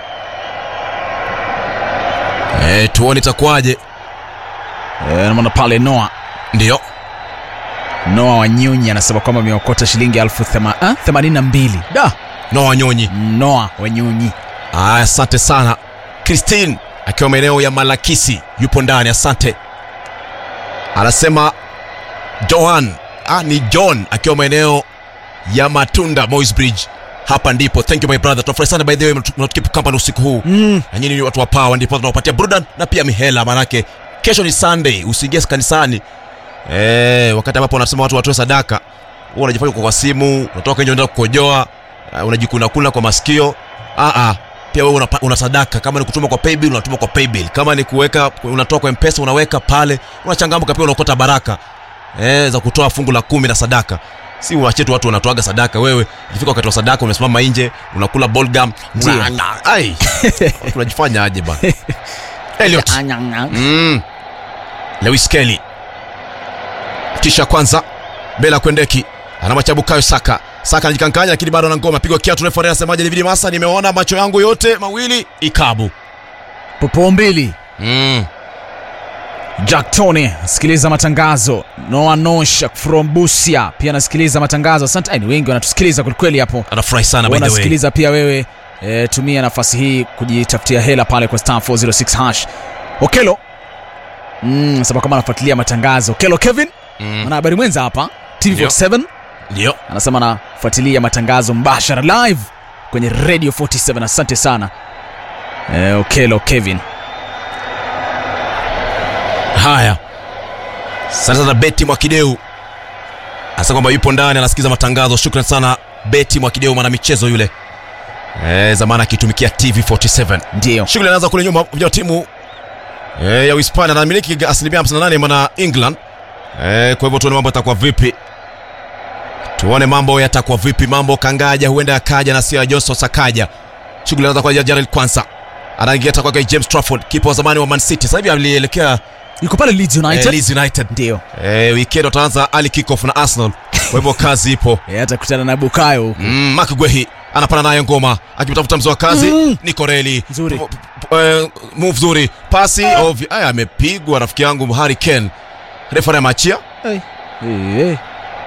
Eh, tuone itakuwaje. namana pale Noah Ndio Noah Wanyonyi anasema kwamba ameokota shilingi elfu thema- ah, themanini na mbili da Noah Wanyonyi. Noah Wanyonyi Aya, asante sana. Christine akiwa maeneo ya Malakisi yupo ndani, asante. Anasema Johan, ah, ni John akiwa maeneo ya Matunda Moys Bridge. Hapa ndipo. Thank you my brother. Tunafurahi sana by the way mnatukeep company usiku huu. mm. na nyinyi ni watu wa power, ndipo tunawapatia burudani na pia mihela, manake kesho ni Sunday, usiingie kanisani eh, wakati ambapo wanasema watu watoe sadaka, wewe unajifanya uko kwa simu, unatoka nje unaenda kukojoa, uh, unajikuna kuna kwa masikio. Ah ah, pia wewe una, una sadaka. Kama ni kutuma kwa paybill, unatuma kwa paybill. Kama ni kuweka, unatoa kwa mpesa, unaweka pale, unachangamka pia, unaokota baraka eh, za kutoa fungu la kumi na sadaka si uachie tu watu wanatoaga sadaka. Wewe ikifika wakati wa sadaka umesimama nje unakula bolgam, Ndio. ai Watu unajifanya aje bana? Elliot mm. Lewis Kelly kisha kwanza Bela Kwendeki anamwacha Bukayo Saka. Saka anajikankanya lakini bado ana ngoma, pigwa kiatu. Refa anasemaje? David Massa, nimeona macho yangu yote mawili ikabu. popo mbili Mm. Jack Tony sikiliza matangazo. Noah Nosh from Busia pia anasikiliza matangazo. Asante, Ai, ni wengi wanatusikiliza kwelikweli hapo. Anafurahi sana by the way. Unasikiliza pia wewe e, tumia nafasi hii kujitafutia hela pale kwa star 406 hash. Okelo mm, sababu kama anafuatilia matangazo. Okelo Kevin Mm. ana habari mwenza hapa TV47 Ndio. anasema anafuatilia matangazo mbashara live kwenye Radio 47. Asante sana e, Okelo Kevin. Haya, asante sana Beti Mwakideu asa kwamba yupo ndani anasikiza matangazo. Shukran sana Beti Mwakideu, mwana michezo yule e, zamani akitumikia TV47. Ndio Shughuli anaanza kule nyuma vya timu e, ya Uhispania anamiliki asilimia 58 mwana England e, kwa hivyo tuone mambo yatakuwa vipi, tuone mambo yatakuwa vipi. Mambo kangaja huenda yakaja na sio ya Johnson Sakaja. Shughuli anaanza kwa Jarel Kwanza anaingia kwa James Trafford, kipa wa zamani wa Man City, sasa hivi alielekea yuko pale Leeds eh, United. Leeds United. Ndio Eh, weekend wataanza ali kickoff na Arsenal. Kwa hivyo kazi ipo. e, atakutana na Bukayo huko. Mm, Mark Guehi anapana naye ngoma akimtafuta mzee wa kazi Mm. ni Koreli. Nzuri. P- p- eh, move zuri. Pasi ovyo. Aya amepigwa rafiki yangu Harry Kane. Refa anamachia. Hey. Hey, hey.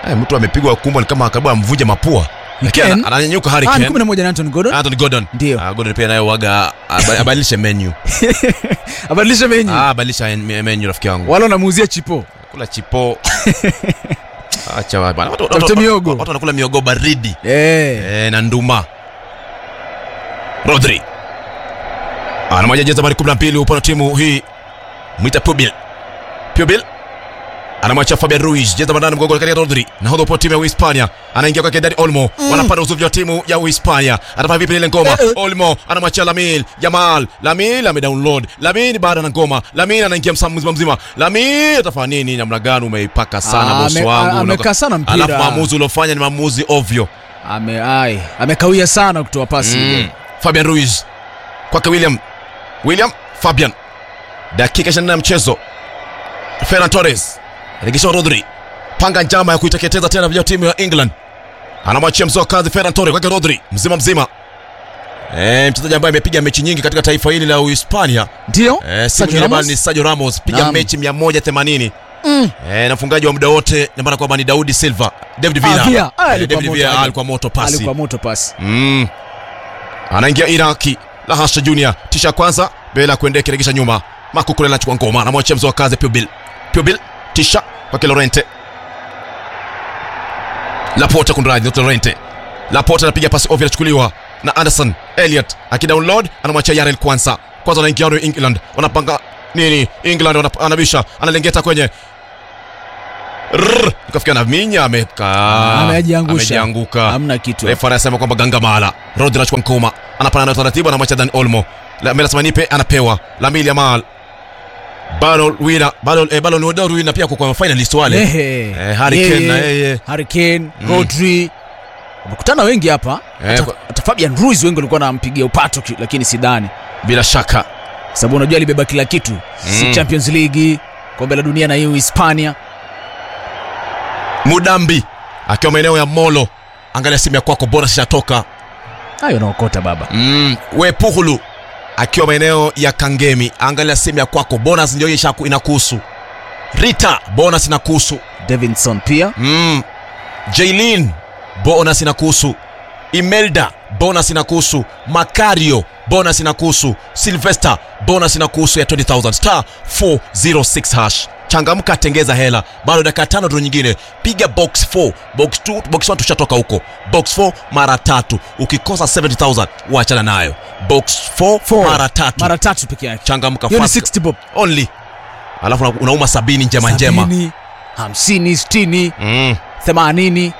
Eh, mtu amepigwa kumbo ni kama karibu amvunje mapua. Lakini Ken? ana- ananyanyuka Harry Ah, ni Kane. kumi na moja na Anthony Gordon Anthony Gordon. Ndio. Ah, Gordon pia naye waga aba- abadilishe menu. abadilishe menyu Ah, badilisha en- menu rafiki yangu. wala unamuuzia chipo Kula chipo. Acha wa- bana. Watu- Tafute watu- miogo. Watu wanakula miogo baridi. eh. Eh, na nduma. Rodri. Ana moja jezi nambari 12 upande wa timu hii. Mwita Pubil. Pubil. Anamwacha Fabian Ruiz, jezi nambari 8 mgongoni kati ya Rodri. Nahodha upande wa timu ya Uhispania. Anaingia kwake Dani Olmo. Wanapanda uzuvi wa timu ya Uhispania. Atafanya vipi ile ngoma? Eh, eh. Olmo anamwachia Lamil. Jamal. Lamil amedownload. Lamil baada na ngoma. Lamil anaingia msa- mzima mzima. Lamil atafanya nini? Namna gani umeipaka sana Ah, bosi ame- wangu. a- amekaa sana mpira. Alafu maamuzi uliofanya ni maamuzi ovyo. ame ai amekawia sana kutoa pasi Mm. ile. Fabian Ruiz kwake William William Fabian, dakika 24 ya mchezo. Ferran Torres regesha Rodri, panga njama ya kuiteketeza tena vya timu ya England. Anamwachia mzoa kazi Ferran Torres kwake Rodri, mzima mzima. Eh, mchezaji ambaye amepiga mechi nyingi katika taifa hili la Uhispania. ndio Eh, si Sergio mwingine bali Ramos? ni Sergio Ramos, piga Naam. mechi 180. Mm. Eh, na mfungaji wa muda wote na maana kwamba ni Daudi Silva, David Ah, Villa. Villa. Ah, Eh, alikuwa David moto Villa aje. alikuwa moto pasi. alikuwa moto pasi Mm. Anaingia Iraki Lahasha Junior tisha ya kwanza bila kuendea kiregesha nyuma. Makukule anachukua ngoma anamwachia mzoa kazi Pubil. Pubil tisha kwa Lorente. Laporta kunradhi, Lorente. Laporta anapiga pasi ovyo inachukuliwa na Anderson Elliot akidownload anamwachia Yarel Kwanza. Kwanza anaingia New England. Wanapanga nini? England wanap- anabisha analengeta kwenye Rrrr, ikafikia na minya amekaa Amejiangusha. amejianguka hamna kitu refa anasema kwamba gangamala rodri anachukua nkoma anapana na taratibu anamwacha dan olmo melasema nipe anapewa lamil yamal balon wina balon eh, balon wodor wina pia kwa finalist wale Ehe. Eh, Harry Kane na yeye. Harry Kane, Rodri wamekutana wengi hapa Eh, hata, kwa- hata Fabian Ruiz wengi walikuwa wanampigia upato ki- lakini sidhani bila shaka sababu unajua alibeba kila kitu si Mm. Champions League kombe la dunia na hiyo Hispania mudambi akiwa maeneo ya molo angalia simu ya kwako bora sishatoka hayo naokota baba mm. wepuhulu akiwa maeneo ya kangemi angalia simu ya kwako bonus ndio ishaku inakuhusu rita bonus inakuhusu Davinson pia mm. jailin bonus inakuhusu imelda bonus inakuhusu makario bonus inakuhusu silvester bonus inakuhusu ya 20000 star 406 hash changamka tengeza hela bado dakika tano tu nyingine piga box 4 box 2 box 1 tushatoka huko box 4 mara tatu ukikosa 70000 uachana nayo box 4 Four. mara tatu mara tatu peke yake changamka hiyo ni fast 60 bob only alafu una- unauma sabini njema njema Sabini, hamsini sitini mm. themanini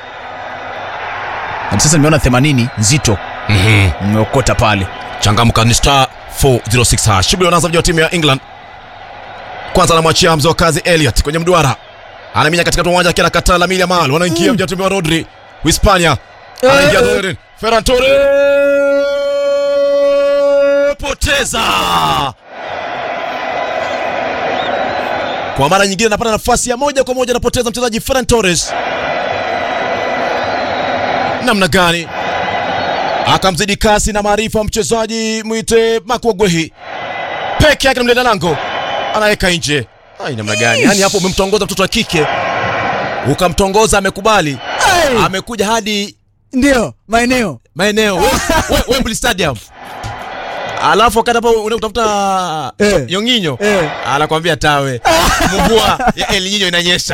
hadi sasa nimeona themanini nzito mm-hmm. nimeokota pale changamka ni star 406 hash shughuli wanaanza vijana wa timu ya england kwanza anamwachia mzee wa kazi elliot kwenye mduara anaminya katika uwanja akiwa anakataa lamili amal wanaingia mm. mjana wa timu wa rodri hispania anaingia Rodri. ferran torres poteza kwa mara nyingine anapata nafasi ya moja kwa moja anapoteza mchezaji ferran torres namna gani akamzidi kasi na maarifa mchezaji mwite makuagwehi peke yake na mlinda lango anaweka nje ai namna gani yani hapo umemtongoza mtoto wa kike ukamtongoza amekubali amekuja hadi ndio maeneo maeneo We- we- Wembley Stadium alafu wakati hapo unatafuta Eh. yonginyo Eh. anakwambia tawe mvua ya El Nino inanyesha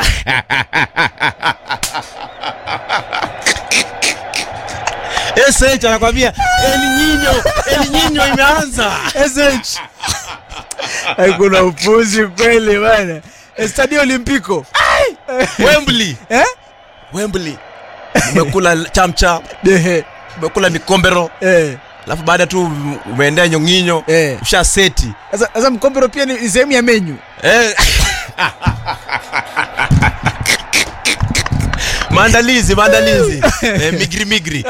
SH anakwambia El Nino El Nino imeanza sh kuna upuzi kweli bana stadio olimpiko Wembley eh? Wembley umekula chamcha Dehe. umekula mikombero Eh. alafu baada tu umeendea nyonginyo Eh. usha seti Sasa sasa mkombero pia ni ni sehemu ya menyu Eh. maandalizi maandalizi eh, migri migri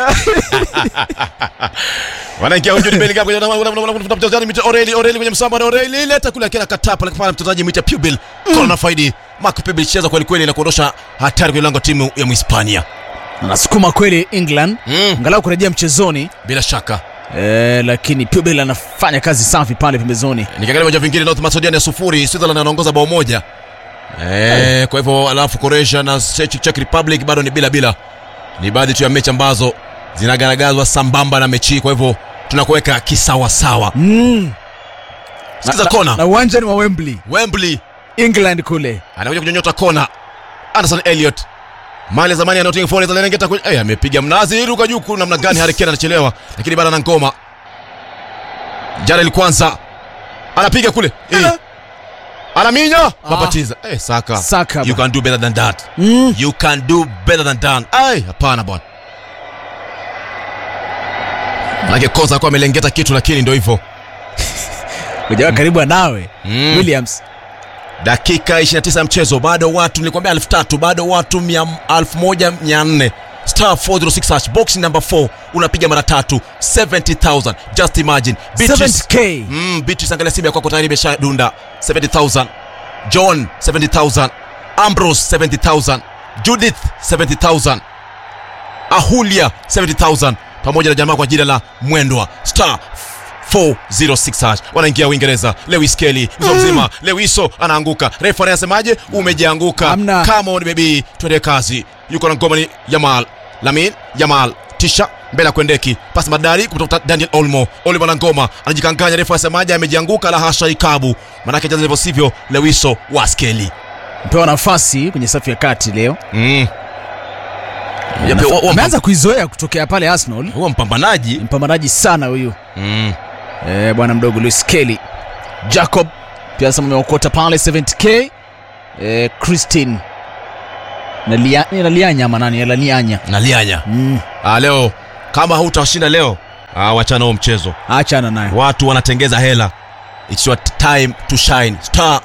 wanaingia Jude Bellingham kwenye unafuta mchezaji mwita Oreli Oreli kwenye msamba na Oreli leta kule akina katapa lakini mchezaji mwita Pubil kona faidi Marco Pubil cheza kweli kweli na kuondosha hatari kwenye lango timu ya Mhispania anasukuma kweli england mm. angalau kurejea mchezoni bila shaka eh, lakini Pubil anafanya kazi safi pale pembezoni nikiangalia viwanja vingine North Macedonia sufuri Switzerland anaongoza bao moja Eh, kwa hivyo alafu Croatia na Czech, Czech Republic bado ni bila bila. Ni baadhi tu ya mechi ambazo zinagaragazwa sambamba na mechi hii, kwa hivyo tunakuweka kisawa sawa. Mm. Sikiza Na- kona. na uwanjani wa Wembley Wembley England kule anakuja kunyonyota kona. Anderson Elliot mali ya zamani ya Nottingham Forest analengeta kwenye eh, amepiga mnazi ruka juu kuna namna gani? Harry Kane anachelewa, lakini bado ana ngoma. Jarel kwanza anapiga kule eh. Anaminya mapatiza eh, Saka. Saka You ba. can do better than that. mm. You can do better than that. Ai, hapana bwana. Manake kosa kwa amelengeta kitu lakini ndio hivyo. kujawa karibu nawe Mm. Williams Dakika 29 ya mchezo, bado watu nilikwambia elfu tatu, bado watu mia- elfu moja mia nne star 406 hash box number 4 unapiga mara tatu 70000 just imagine Beatrice, 70k mm, Beatrice angalia simu ya kwako tayari imesha dunda 70000 John 70000 Ambrose 70000 Judith 70000 Ahulia 70000 pamoja na jamaa kwa jina la Mwendwa star 406 hash wanaingia Uingereza. Lewis Kelly mzo mzima, Lewiso anaanguka. Refa anasemaje? Umejianguka. Hamna. Come on baby, twende kazi. Yuko na ngoma ni Yamal, Lamin Yamal tisha mbele ya kwendeki pasi madari kutoka Daniel Olmo. Olmo na ngoma anajikanganya. Refa anasemaje? Amejianguka, la hasha, ikabu manake jaza hivyo sivyo. Lewiso wa Skelly mpewa nafasi kwenye safu ya kati leo mm. Ya, Nafa- wa- wa- ameanza kuizoea kutokea pale Arsenal huwa mpambanaji mpambanaji sana huyu mm. eh, bwana mdogo Luis Kelly Jacob pia sasa ameokota pale 70k eh, Christine na lia, ni la lianya ama nani la lianya na lianya mm, ah, leo kama hautashinda leo ah, wachana huo mchezo achana naye watu wanatengeza hela it's your time to shine star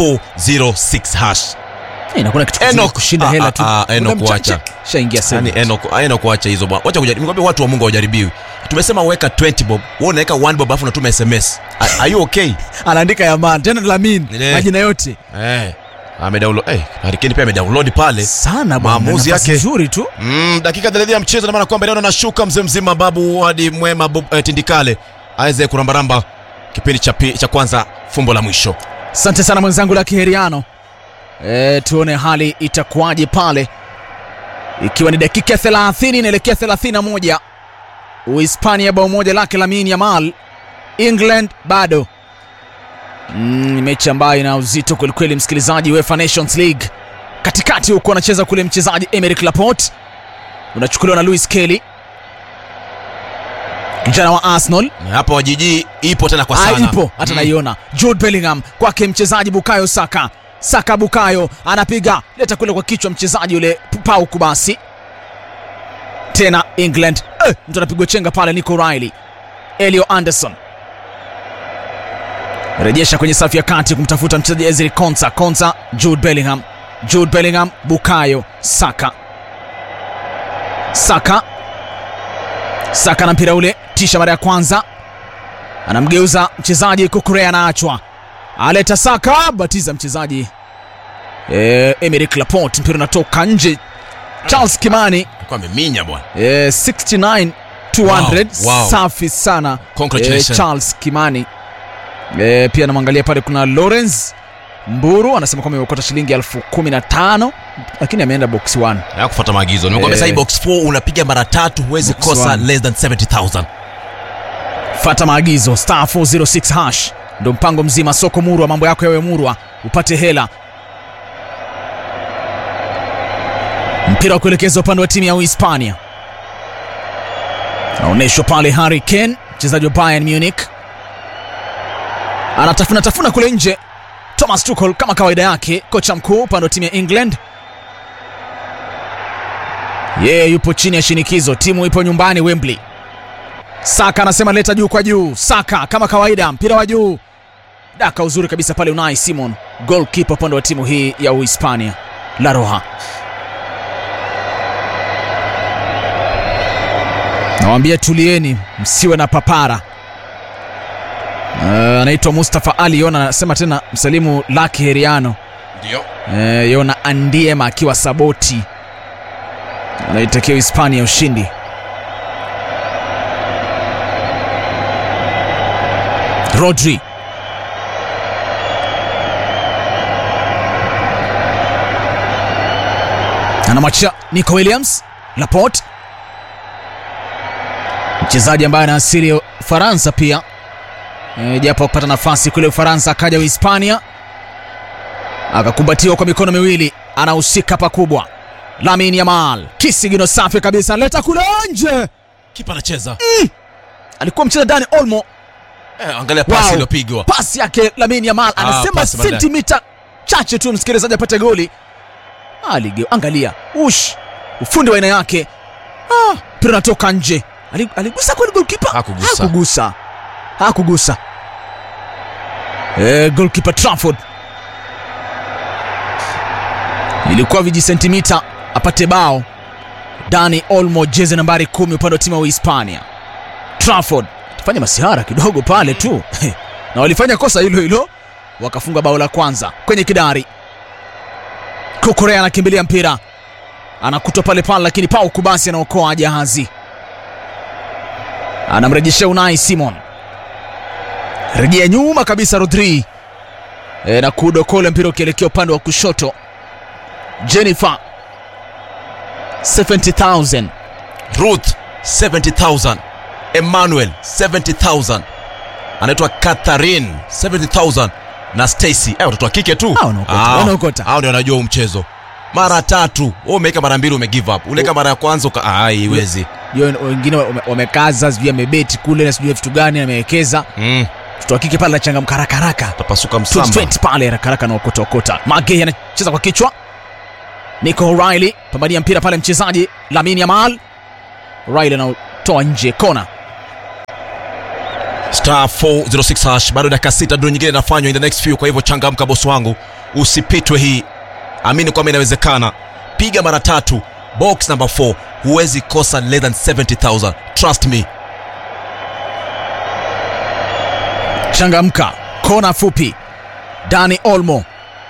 406 hash Eh, inakuwa kitu kizuri Enoch. kushinda Ah, hela ah, tu ah, Enoch Muda mchache, wacha. shaingia yani sasa eno eno kuacha hizo bwana wacha kujaribu nikwambia watu wa Mungu hawajaribiwi tumesema weka 20 bob wewe unaweka 1 bob alafu unatuma SMS are, are you okay anaandika Yaman tena Lamin Ile. majina yote eh amedownload eh Harry Kane pia amedownload pale sana bwana, Maamuzi nafasi yake. nzuri tu Mm, dakika 30 ya mchezo na maana kwamba leo anashuka mzee mzima babu hadi mwema Bob, eh, Tindikale aweze kurambaramba kipindi cha, pi- cha kwanza fumbo la mwisho asante sana mwenzangu la kiheriano e, tuone hali itakuwaje pale ikiwa ni dakika 30 inaelekea 31 uhispania bao moja lake lamin yamal england bado mm, ni mechi ambayo ina uzito kwelikweli msikilizaji uefa nations league katikati huko anacheza kule mchezaji emeric laport unachukuliwa na louis kelly kijana wa arsenal na hapa wajiji ipo tena kwa Ah, sana ipo hata Mm. naiona Jude Bellingham kwake mchezaji Bukayo Saka Saka Bukayo anapiga leta kule kwa kichwa mchezaji yule Pau Kubasi tena England eh, mtu anapigwa chenga pale Nico Riley Elio Anderson rejesha kwenye safu ya kati kumtafuta mchezaji Ezri Konsa Konsa Jude Bellingham Jude Bellingham Bukayo Saka Saka Saka na mpira ule tisha mara ya kwanza anamgeuza mchezaji Kukurea anaachwa aleta Saka batiza mchezaji e, Emerick Laporte mpira unatoka nje Charles Kimani Alikuwa ameminya bwana e, 69 200 Wow, wow. safi sana Congratulations. Charles Kimani e, pia namwangalia pale kuna Lawrence Mburu anasema kwamba imekota shilingi elfu kumi na tano lakini ameenda box 1 ya kufuata maagizo nimekwambia Eh. sasa hii box 4 unapiga mara tatu huwezi Box kosa one. less than 70000 fata maagizo star 406 hash ndo mpango mzima soko murwa mambo yako yawe murwa upate hela mpira wa kuelekeza upande wa timu ya uhispania naonyeshwa pale harry kane mchezaji wa bayern munich anatafuna tafuna kule nje thomas tuchel kama kawaida yake kocha mkuu upande wa timu ya england yeye yupo chini ya shinikizo timu ipo nyumbani wembley Saka anasema leta juu kwa juu. Saka kama kawaida, mpira wa juu, daka uzuri kabisa pale. Unai Simon, goalkeeper upande wa timu hii ya Uhispania, La Roja. Nawaambia tulieni, msiwe na papara. Uh, anaitwa Mustafa Ali Yona, anasema tena msalimu Laki Heriano. ndio Uh, Yona Andiema akiwa Saboti anaitakia Hispania ushindi. Rodri anamwachia Nico Williams Laporte, mchezaji ambaye ana asili ya Ufaransa pia e, japo kupata nafasi kule Ufaransa, akaja Uhispania akakumbatiwa kwa mikono miwili, anahusika pakubwa. Lamine Yamal kisigino safi kabisa, leta kule nje, kipa anacheza alikuwa mcheza Dani Olmo. eh, angalia pasi Wow. iliyopigwa Pasi yake Lamine Yamal anasema pasi baadaye. sentimita chache tu msikilizaji apate goli. Alige, angalia ush, ufundi wa aina yake. Ah, mpira unatoka nje. Ali- Aligusa kweli goalkeeper? Hakugusa. Hakugusa. Hakugusa. Eh, goalkeeper Trafford ilikuwa vijisentimita apate bao. Dani Olmo, jezi nambari kumi upande wa timu ya Uhispania. Trafford fanya masihara kidogo pale tu na walifanya kosa hilo hilo wakafunga bao la kwanza kwenye kidari. Kukurea anakimbilia mpira anakutwa pale pale, lakini Pau Kubasi anaokoa jahazi, anamrejeshea Unai Simon, rejea nyuma kabisa Rodri e, na kudokole mpira ukielekea upande wa kushoto. Jennifer 70000 Ruth 70000 Emmanuel 70000 anaitwa Catherine 70000 na Stacy eh, watoto wa kike tu Ah, wanaokota, wanaokota. hao ndio wanajua huu mchezo mara tatu wewe umeweka mara mbili ume give up uleka mara ya kwanza uka ah, haiwezi Hiyo wengine wame- wamekaza, sijui amebeti kule na sijui vitu gani amewekeza. mm, Mtoto wa kike pale anachangamka haraka haraka, tapasuka msamba 20 pale haraka haraka na okota okota. Magei anacheza kwa kichwa, Nico O'Reilly pambania mpira pale, mchezaji Lamine Yamal. O'Reilly anatoa nje kona. star 406 hash bado dakika sita ndio nyingine inafanywa in the next few kwa hivyo changamka bosi wangu usipitwe hii amini kwamba inawezekana piga mara tatu box number 4 huwezi kosa less than 70000 trust me Changamka, kona fupi. Dani Olmo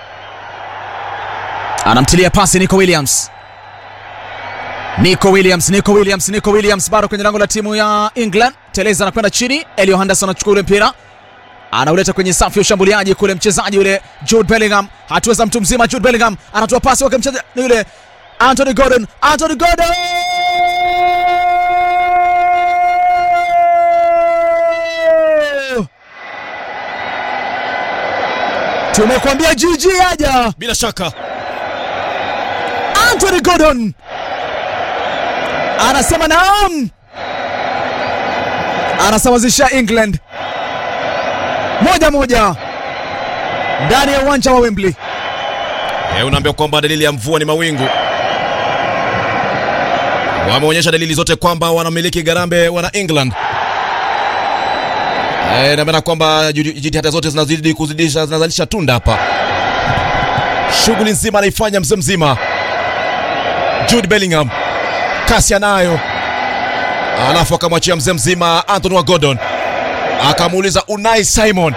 anamtilia pasi Nico Williams. Nico Williams, Nico Williams, Nico Williams bado kwenye lango la timu ya England. Teleza anakwenda chini, Elio Henderson anachukua ule mpira anauleta kwenye safu ya ushambuliaji kule, mchezaji yule Jude Bellingham, hatua za mtu mzima. Jude Bellingham anatoa pasi wake mchezaji ni yule Anthony Gordon, Anthony Gordon tumekwambia jiji aja bila shaka Anthony Gordon anasema naam, anasawazisha England moja moja ndani ya uwanja wa Wembley. Eh, unaambia kwamba dalili ya mvua ni mawingu. Wameonyesha dalili zote kwamba wanamiliki Garambe wana England. Eh, na maana kwamba judi- jitihada zote zinazidi kuzidisha zinazalisha tunda hapa. Shughuli nzima anaifanya mzee mzima. Jude Bellingham kasi anayo, alafu akamwachia mzee mzima Anthony wa Gordon, akamuuliza Unai Simon,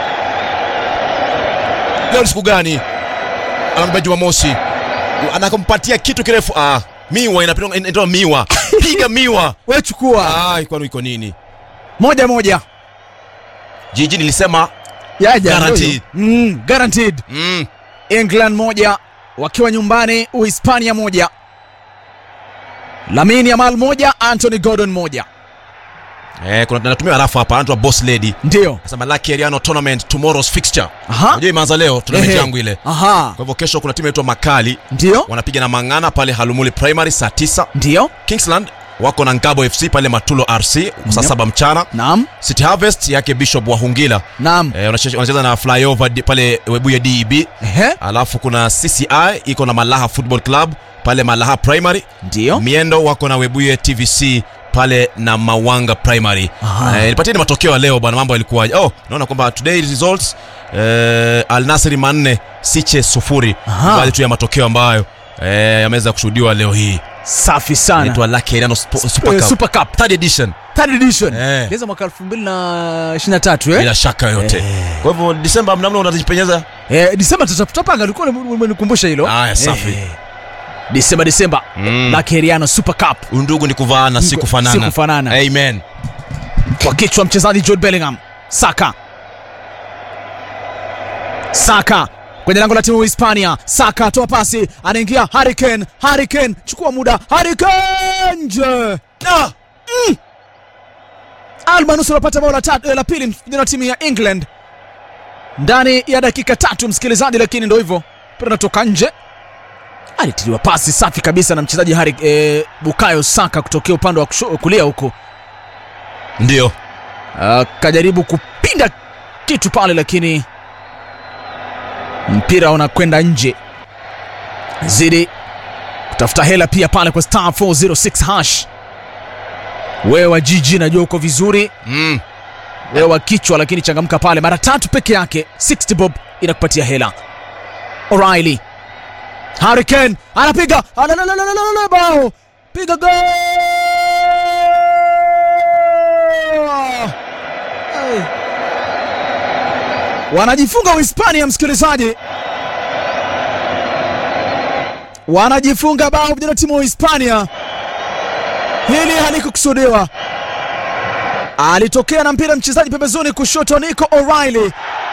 leo ni siku gani? anamwambia Jumamosi, anakumpatia kitu kirefu. Ah, miwa inapigwa inaitwa miwa, piga miwa. We chukua Ah, kwani iko nini? moja moja Jiji nilisema yaja Guaranteed. mm, guaranteed. mm, England moja wakiwa nyumbani, Uhispania moja, Lamine Yamal moja, Anthony Gordon moja. eh, kuna natumia harafu hapa, anaitwa Boss Lady Ndio nasema Lucky Ariano tournament tomorrow's fixture. Aha. Unajua imeanza leo tournament Ehe. yangu ile. aha, Kwa hivyo kesho kuna timu inaitwa Makali ndio wanapiga na Mang'ana pale Halumuli Primary saa 9. ndio, Kingsland wako na Ngabo FC pale Matulo RC saa Yep. saba mchana. naam City Harvest yake Bishop Wahungila naam, eh, wanacheza wanacheza na Flyover di- pale Webuye DEB. ehe, alafu kuna CCI iko na Malaha Football Club pale Malaha Primary. ndio Miendo wako na Webuye TVC pale na Mawanga Primary. Aha. Eh, nipatieni matokeo ya leo bwana, mambo yalikuwaje? Oh, naona kwamba today results eh, Al Nassr manne Siche sufuri. Aha. Ni Baadhi tu ya matokeo ambayo eh, yameweza kushuhudiwa leo hii. safi sana. Inaitwa Lucky Ariano Spo- Super Eh, Cup Super Cup third edition third edition Eh. ilianza mwaka 2023 eh? bila shaka yoyote. Kwa hivyo Disemba mnamna unajipenyeza Eh, Disemba tuta- tutapanga, ulikuwa umenikumbusha hilo. Aya, safi. Eh, Disemba Disemba Mm. Lucky Ariano Super Cup undugu ni kuvaana si Niko- kufanana. si kufanana. Amen. kwa kichwa mchezaji Jude Bellingham. Saka Saka kwenye lango la timu ya Hispania. Saka toa pasi, anaingia Harry Kane. Harry Kane chukua muda, Harry Kane nje. Ah! Mm! Almanus anapata bao la tatu eh, la pili vijana wa timu ya England ndani ya dakika tatu, msikilizaji, lakini ndio hivyo, mpira unatoka nje. Alitiliwa pasi safi kabisa na mchezaji Harry eh, Bukayo Saka kutokea upande wa kusho- kulia huko Ndio. akajaribu kupinda kitu pale, lakini mpira unakwenda nje. Zidi kutafuta hela pia pale kwa star 406 hash. Wewe wa jiji najua uko vizuri, Mm. wewe wa kichwa, lakini changamka pale mara tatu peke yake, 60 bob inakupatia hela. O'Reilly, Harry Kane anapiga, alalalalala, bao, piga gol! Hey. Wanajifunga Uhispania, msikilizaji, wanajifunga bao vijana timu wa Uhispania. Hili halikukusudiwa, alitokea na mpira mchezaji pembezoni kushoto, Nico O'Reilly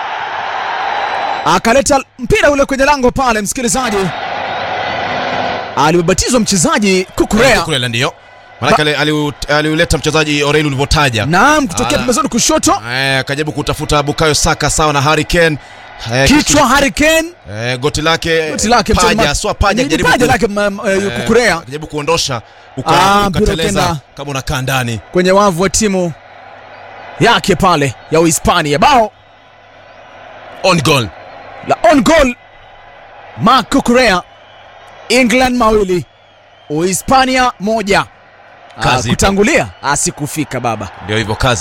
akaleta mpira ule kwenye lango pale, msikilizaji, alibatizwa mchezaji Kukurea, Kukurela ndio. Maanake ali- aliu- aliuleta mchezaji Oreli ulivyotaja. naam, kutokea Ala. pembezoni kushoto, Eh, akajaribu kutafuta Bukayo Saka sawa na Harry Kane. Eh, kichwa Harry Kane Eh, goti lake goti lake paja, mtema- swa paja ni akijaribu paja ku- lake ma- ma- eh, eh, Kukurea akijaribu kuondosha uka- Ah, mpira ukateleza ukenda. kama unakaa ndani. kwenye wavu wa timu yake pale ya Uhispania. Bao On goal. la on goal, Marc Cucurella, England mawili Uhispania moja. Ah, Kazi ipo. kutangulia asikufika baba Ndio hivyo kazi